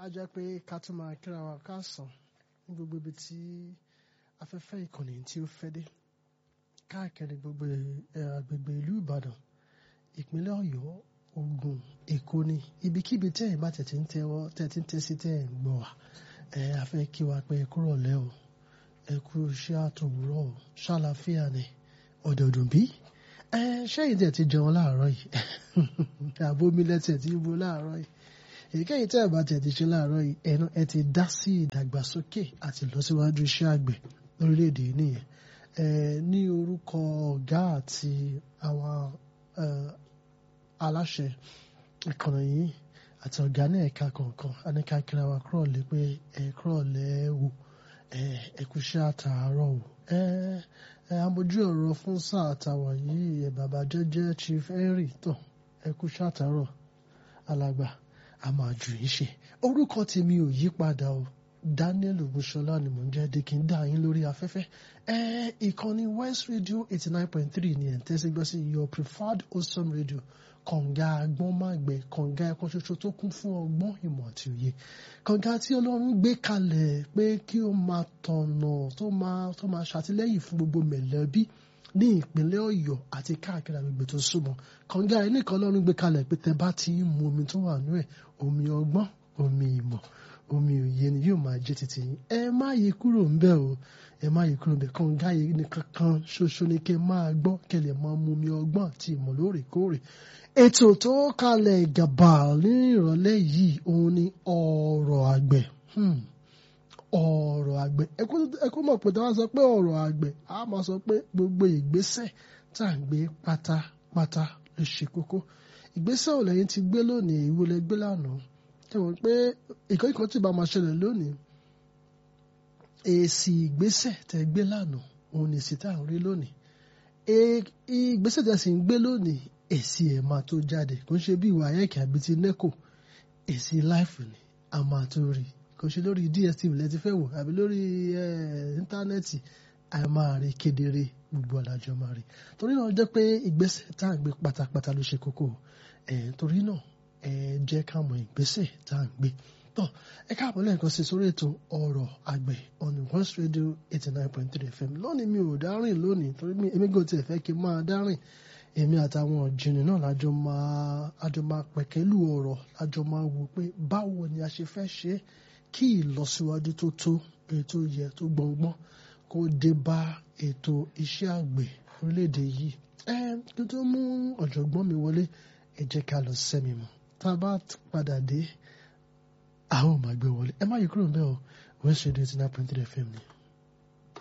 á jẹ́ pé ká tún máa kíra wa káàsán ní gbogbo ibi tí afẹ́fẹ́ ìkànnì tí ó fẹ́ dé káàkiri gbogbo agbègbè ìlú Ìbàdàn ìpínlẹ̀ Ọ̀yọ́ Ògùn Èkó ni ibikíbi tẹ́ ẹ̀ bá tẹ̀tí ń tẹ́wọ́ tẹ́tí ń tẹ́sí tẹ́ ẹ̀ ń gbọ́ wa ẹ̀ a fẹ́ kí wa pé ẹ kúrò lẹ́ o ẹ kú iṣẹ́ àtòwúrọ̀ o ṣàlàfíà ni ọ̀dọ̀dùn bí ẹ ṣẹ́yìn tẹ̀ ti jẹun láàárọ̀ yìí àbomi lẹ́tẹ̀ tí ibo láàárọ̀ yìí èyíkéyìí tẹ́ ẹ̀ bá tẹ̀ ti ṣe láàárọ̀ yìí ẹnu ẹ ti dá sí ìdàgbàsókè àti ìlọsíwájú iṣẹ́ àgbẹ̀ lórílẹ̀‐èdè yìí nìyẹn ẹ ní orúkọ ọ̀gá àti àwọn aláṣẹ ìkànnì yìí àti ọ̀gá ní ẹ̀ka kọ̀ọ̀kan aníkà kíra wa kúrò lé pé ẹ kúrò lẹ́wọ̀ ẹ kú iṣẹ́ àtàárọ̀ o ẹ ẹ amójú ọ̀rọ̀ fún sáà àtàwọn yìí ẹ bàbá jẹ́jẹ́ Chief Henry tó ẹ kú iṣẹ́ àtàárọ̀ alàgbà a máa jù yín ṣe orúkọ tèmi ò yí padà o Daniel Ogunṣọlá ni mò ń jẹ́ dikin dá yín lórí afẹ́fẹ́ ẹ ìkànnì West Radio eighty nine point three ni ẹ̀ ń tẹ́sí gbọ́ sí your preferred awesome radio kànga agbọ́nmágbẹ́ kànga ẹ̀kọ́ ṣoṣo tó kún fún ọgbọ́n ìmọ̀ àti òye kànga tí Ọlọ́run gbé kalẹ̀ pé kí ó máa tọ̀nà tó máa tó máa ṣàtìlẹ́yìn fún gbogbo mẹ̀lẹ́bí ní ìpínlẹ̀ Ọ̀yọ́ àti káàkiri àgbègbè tó súnmọ́ kànga ẹ̀ nìkan Ọlọ́run gbé kalẹ̀ pé tẹ́ bá ti ń mu omi tó wà nú ẹ̀ omi ọgbọ́n omi ìmọ̀ omi òye ni yóò máa jẹ́ títí yín ẹ má yí kúrò ń bẹ̀ o ẹ má yí kúrò ń bẹ̀ kànga yìí nìkan kan ṣoṣo ni kẹ́ máa gbọ́ kẹ́ lè máa mu omi ọgbọ́n àti ìmọ̀ lóòrèkóòrè ètò tó kalẹ̀ gàbà ní ìrọ̀lẹ́ yìí òun ni ọ̀rọ̀ àgbẹ̀ ọ̀rọ̀ àgbẹ̀ ẹ kó mọ̀ pé tí wọ́n sọ pé ọ̀rọ̀ àgbẹ̀ a máa sọ pé gbogbo ìgbésẹ̀ tá à ń gbé pátápátá ló ṣe kókó ìgbésẹ̀ ò lẹ́yìn ti gbé lónìí ìwo lẹ gbé lánàá ẹ wọ́n pé ìkọ́ ìkọ́ tí bá máa ṣẹlẹ̀ lónìí èsì ìgbésẹ̀ tẹ́ gbé lánàá òun ni èsì tá à ń rí lónìí ìgbésẹ̀ tẹ́ sì ń gbé lónìí èsì ẹ̀ máa tó jáde kò ń ṣe bí ìwà ayẹ́kẹ́ àbí ti neco èsì láìfù ni a máa tó rí kò ṣe lórí DSTV lẹ́ti fẹ́ wò àbí lórí íńtánẹ́ẹ̀tì a máa rí kedere gbogbo alájọ máa rí torí náà jẹ́ pé ìgbésẹ̀ tá à ń gbé pátápátá ló ṣe kókó torí náà ẹ jẹ́ ká mọ ìgbésẹ̀ tá à ń gbé tọ́ ẹ káàbọ̀ lẹ́ẹ̀kan sí sórí ètò ọ̀rọ̀ àgbẹ̀ on West Radio eighty nine point three FM lónìí mi ò dárìn lónìí torí èmi gò tiẹ̀ fẹ́ kí n máa dárìn èmi àtàwọn ọ̀jìnì náà lájọ máa àjọ máa pẹ̀kẹ́lù ọ̀rọ̀ lájọ máa wò pé báwo ni a ṣe fẹ́ ṣe kí ìlọsíwájú tó tó ètò yẹ tó gbọ̀ngbọ́n kó dé bá ètò iṣẹ́ àgbẹ̀ orílẹ̀-èdè yìí ẹ kí tó mú ọ̀jọ̀gbọ́n mi wọlé ẹ jẹ́ ká lọ sẹ́mi mọ́ tá a bá padà dé àwọn ò máa gbé wọlé ẹ má yí kúrò ń bẹ́ẹ̀ o West Radio eighty nine point three FM ni.